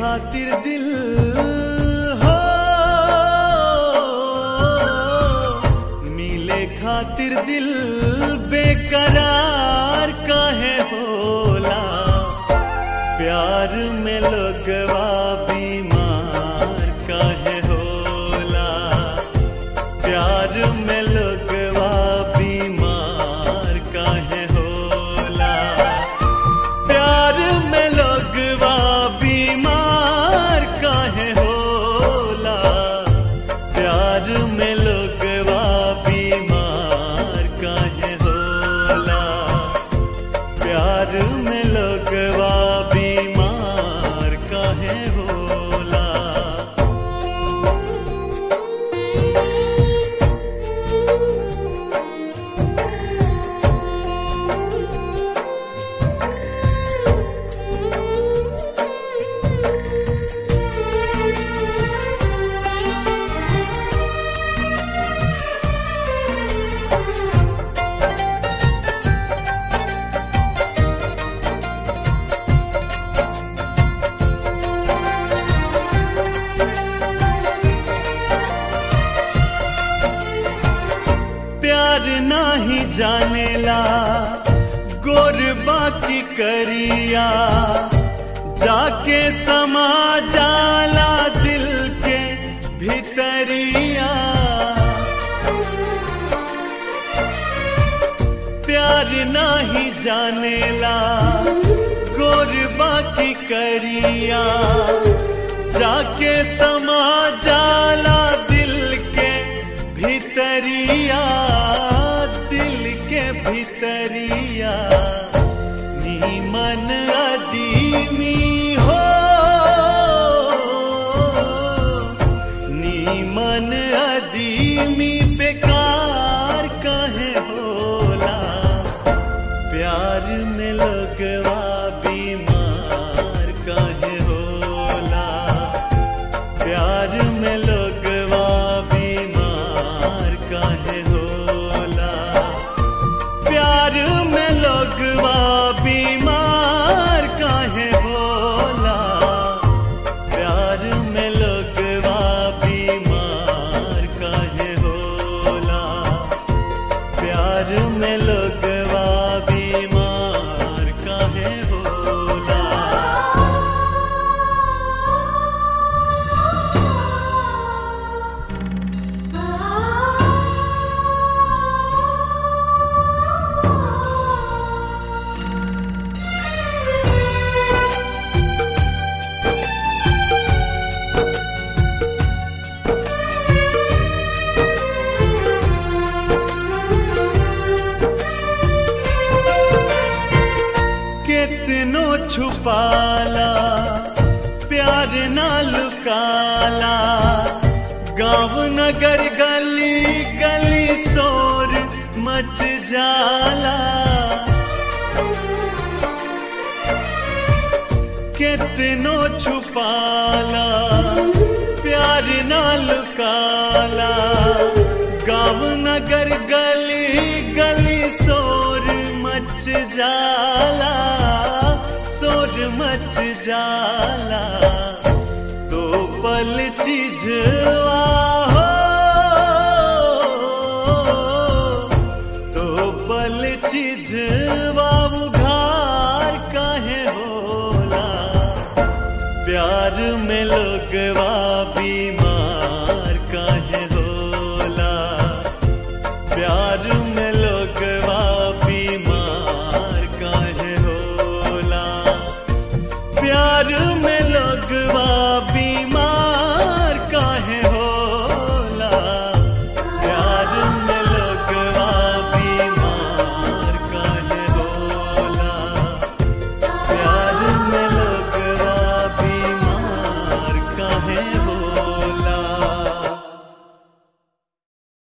खातिर दिल हो मिले खातिर दिल बेकरार काहे होला प्यार में लोगवा बीमार काहे होला प्यार में लोगवा बीमार काहे होला प्यार में लोगवा बीमार काहे होला प्यार में लोगवा बीमार काहे होला प्यार में लोगवा बीमार काहे होला प्यार नाही जानेला गोर बाकी करिया जाके समा जाला दिल के भितरिया प्यार नाही जानेला गोर बाकी करिया जाके समा जाला दिल के भितरिया दिल के भितरिया नीमन अदीमी हो नीमन अदीमी बेकार कहे होला प्यार में लगवा बीमार कहे होला प्यार में लगवा बीमार काहे होला प्यार में लगवा बीमार काहे होला प्यार में लगवा बीमार काहे होला प्यार में लगवा बीमार काहे होला कितनो छुपाला प्यार ना लुकाला गांव नगर गली गली शोर मच जाला कितनो छुपाला प्यार ना लुकाला गांव नगर गली गली शोर मच जाला शोर मच जाला तो पल चिझवा हो तो पल चिझवा उघार काहे होला प्यार में लोगवा बीमार काहे होला प्यार में लोगवा बीमार काहे होला प्यार में लोगवा बीमार काहे होला प्यार में लोगवा बीमार काहे होला प्यार में लोगवा बीमार काहे